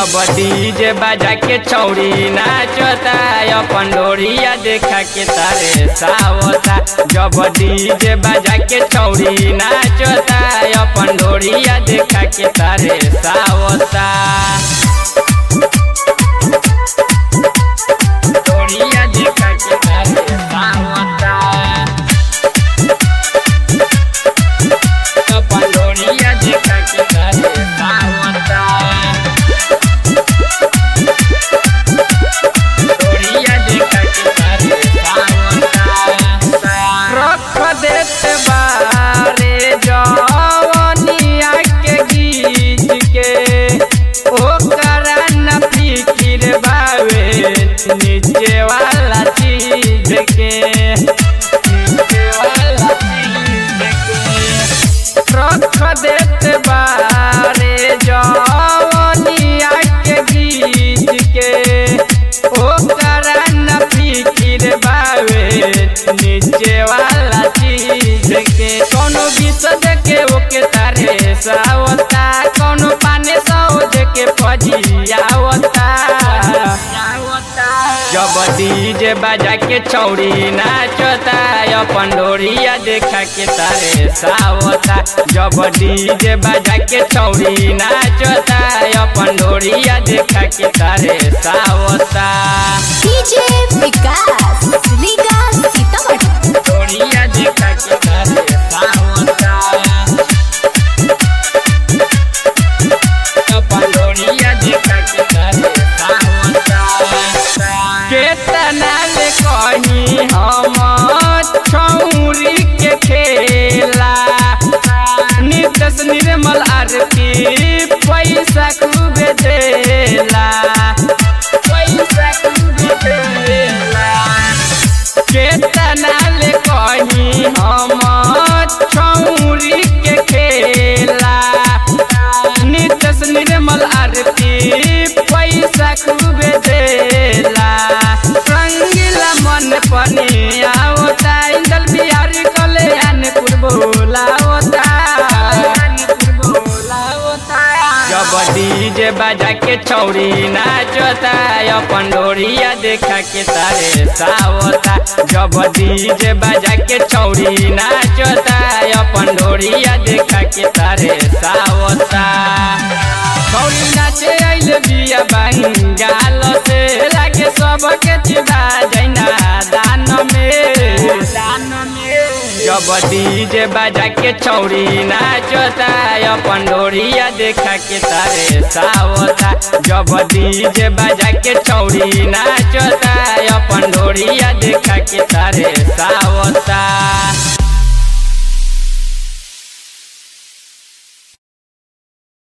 जब डीजे बाजा के छौड़ी नाचता अपन डोरिया देखा के तारे सावता जब डीजे बाजा के छौड़ी नाचता अपन डोरिया देखा के तारे सावता डोरिया देखा के तारे सावता अपन डोरिया देखा के तारे सावता डोरिया देखा के तारे सावता रख देत बारे जवनिया के गीत के ओकरा न फिकिर बावे नीचे वाला चीज के नीचे वाला चीज के रख देत बारे जवनिया के गीत के ओकरा न फिकिर बावे नीचे वाला चीज के कोनो गीत देखे ओके तारे सावता कोनो पाने सौ देखे फजियावता जब डीजे बाजा के छौड़ी नाचता अपन डोरिया देखा के तारे सावता जब डीजे बाजा के छौड़ी नाचता अपन डोरिया देखा के तारे सावता डीजे विकास लीगा सीतामढ़ी डोरिया देखा के तारे सावता अपन डोरिया देखा के तारे सावता केतना ले कही हम छौरी के खेला नितस निर्मल आरती पैसा खूबे देला पैसा खूबे देला केतना ले कही हम छौरी के खेला नितस निर्मल आरती पैसा खूबे देला रंगीला मन पनी आवता इंदल बिहारी कल्याणपुर बोलावता जब डीजे बाजा के छौड़ी नाचता अपन डोरिया देखा के तारे सावता जब डीजे बाजा के छौड़ी नाचता अपन डोरिया देखा के तारे सावता छौड़ी नाचे आइले बिया बंगाल से लागे सबके चिबा जैना दान में दान में जब डीजे बाजा के छौड़ी नाचता अपन डोरिया देखा के तारे सावता जब डीजे बाजा के छौड़ी नाचता अपन डोरिया देखा के तारे सावता